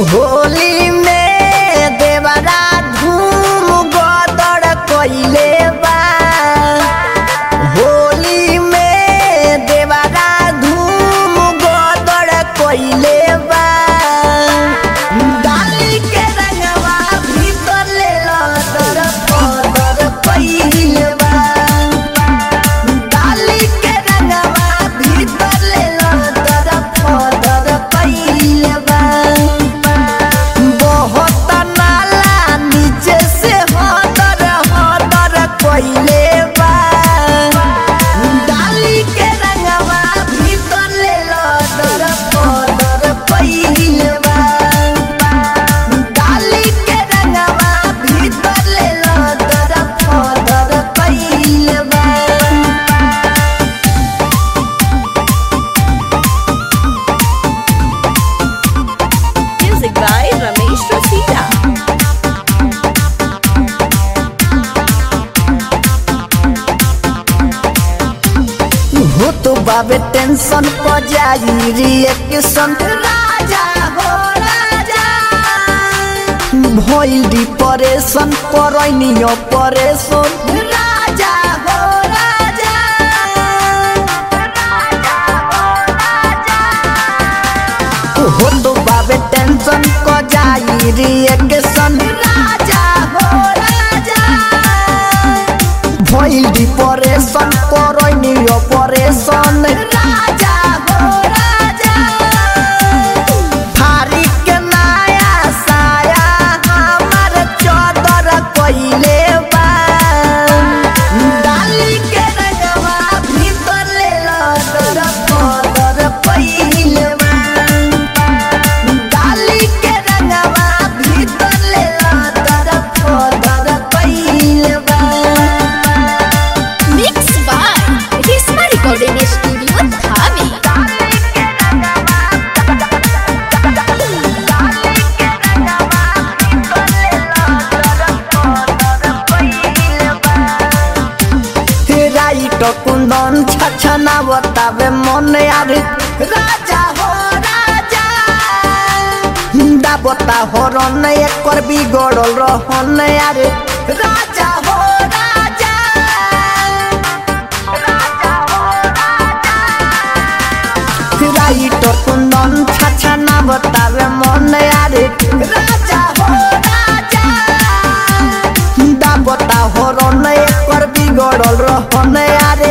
होली में देवरा धूम गदड़ कइले बा होली में देवरा धूम गदड़ कइले बा डाली के रंगवा भीतर ले लदर पदर कइले बा डाली के रंगवा भीतर ले लदर पदर कइले बा बहुत नाला नीचे से हदर हदर कइले बा डाली के रंगवा भीतर ले लदर पदर कइले बा डाली के रंगवा भीतर ले लदर पदर कइले बा Music by Ramesh Rasita. हो तो बाबे टेंशन प जाई रिएक्शन राजा हो राजा भइल डिप्रेशन करैनी ऑपरेशन राजा हो राजा हो तो बाबे टेंशन क जाई रिएक्शन राजा हो राजा भइल डिप्रेशन करैनी ऑपरेशन राजा हो राजा फारी के नया साया हमर चदर कइले बा डाली के रंगवा भीतर ले लदर पदर कइले बा डाली के रंगवा भीतर ले लदर पदर कइले बा Mixed by Risma Recording Studio, Dhami. Writer Kundan छछना बतावे मन यार राजा हो राजा हिंदा बता हो रन एकर बिगड़ल रहन यार राजा हो राजा राइट कुंदन छछना बतावे मन यार राजा हो राजा दाबता हो रन एकर बिगड़ल रहन यार